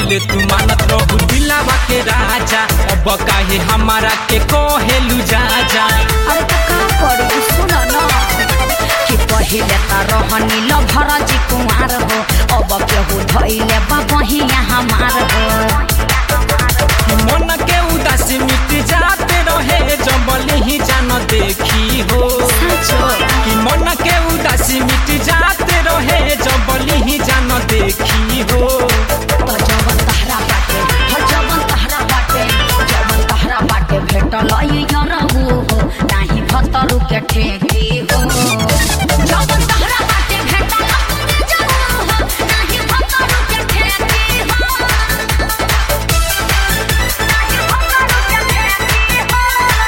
पहिले तू मानत रहू दिलावा के राजा अब काहे हमारा के कहेलू जा जा अरे तो का करी सुन न कि पहिले त रहनी ल भरजी कुमार हो अब केहू धैले बा बहिया हमार हो मन के उदासी मिट जाते रहे जबली ही जान देखी हो साँचो कि मन के उदासी मिट जाते रहे जबली ही जान देखी हो त जवन तहरा बाटे हर जवन तहरा बाटे जवन तहरा बाटे भेटल ई यरहु हो नाही भतरु के ठेकी हो जवन तहरा बाटे भेटल ई यरहु हो नाही भतरु के ठेकी हो नाही भतरु के ठेकी हो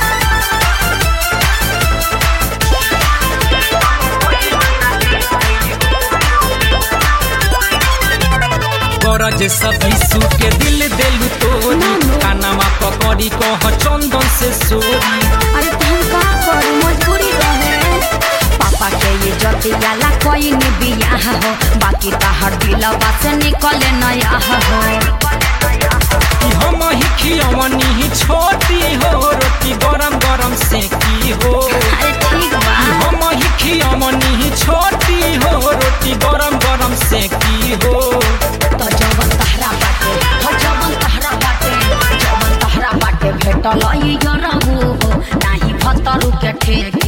गरज सभी सू के दिल देलू तोरी कानामा पकड़ी कह चंदन से सोरी अरे तुम का करू मजबूरी रहे पापा के ये जतियाला कोई ने बियाह हो बाकी तहर दिलवा से निकले नया हो कि हम ही खियवनी ही छोटी हो रोटी गरम गरम से की हो अरे ठीक बा हम ही खियवनी ही छोटी हो रोटी गरम गरम से की हो तो जवन तहरा बाटे हो जवन तहरा बाटे जवन तहरा बाटे भेटल ई यरहु हो नाही भतरु के ठेक